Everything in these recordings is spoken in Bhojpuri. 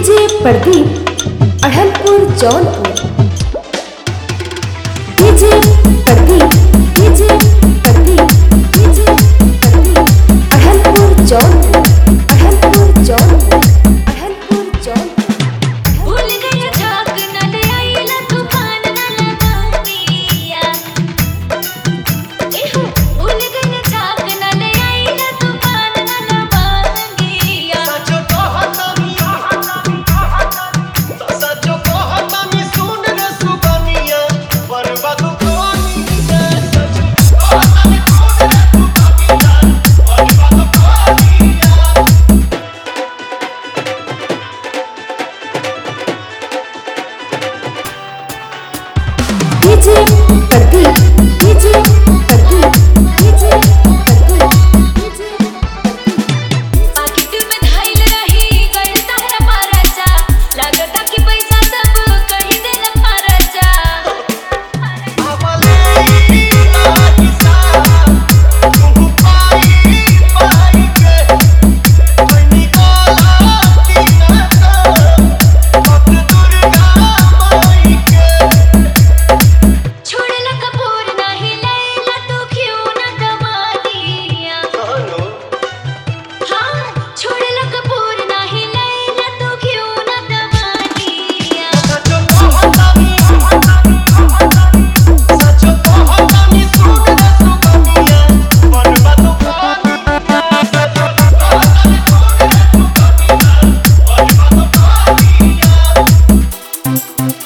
DJ Pradeep Adhalpur Jaunpur DJ Pradeep DJ Pradeep DJ Pradeep Adhalpur Jaunpur Adhalpur Jaunpur Adhalpur Jaunpur भूल गया झाग न ले आईला तूफान न लगानिया एहो भूल गया झाग न ले आईला तूफान न लगानिया सचो कहतानी सचो कहतानी सुन रे सुबनिया बर्बाद कोनिया सचो कहतानी सुन रे सुबनिया बर्बाद कोनिया DJ Pradeep DJ Pradeep DJ Pradeep DJ पाकिट में धाइल रही गइल तारा पाराचा लागता कि पैसा सब कहीं देला पाराचा अमले लागी सा तू पाई पाई के कोई काला तीना भक्त दुर्गा माई के छोड़ला कपूर नाही लैला तू क्यों न दमानिया कहनो हाँ छोड़ला कपूर नाही लैला तू क्यों न दमानिया सचो कहतानी सचो कहतानी सुन रे सुबनिया बर्बाद कोनिया सचो कहतानी सुन रे सुबनिया बर्बाद कोनिया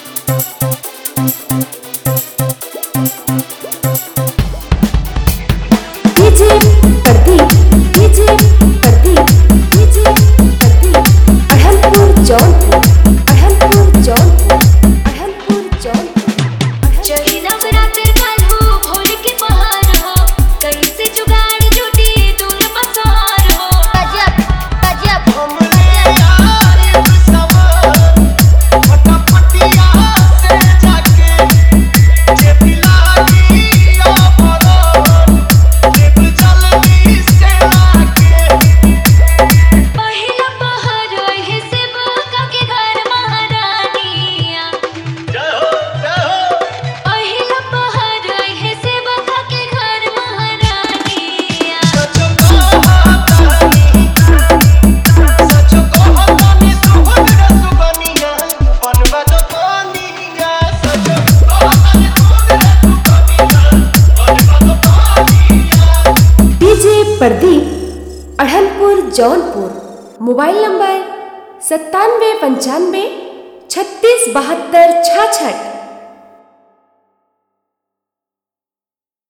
DJ Pradeep DJ Pradeep DJ Pradeep Adhalpur Jaunpur Adhalpur Jaunpur Adhalpur Jaunpur चली नवरात्र काल्हू भोर के बहार हो कैसे जुगाड़ जुटी दूर बसार हो गजब गजब हमरे यार समान फटाफटिया से जाके जे पिलागी अपरान जे जल्दी से लाके पहिला पहर ओहे से बका के घर महारानिया जय हो जय हो पहिला पहर ओहे से बका के घर महारानिया सचो कहतानी सचो कहतानी सुभग रे सुबनिया बर्बाद कोनिया सचो कहतानी सुभग रे सुबनिया बर्बाद कोनिया DJ Pradeep Adhalpur Jaunpur mobile number सत्तानवे पंचानवे छत्तीस बहत्तर छाछठ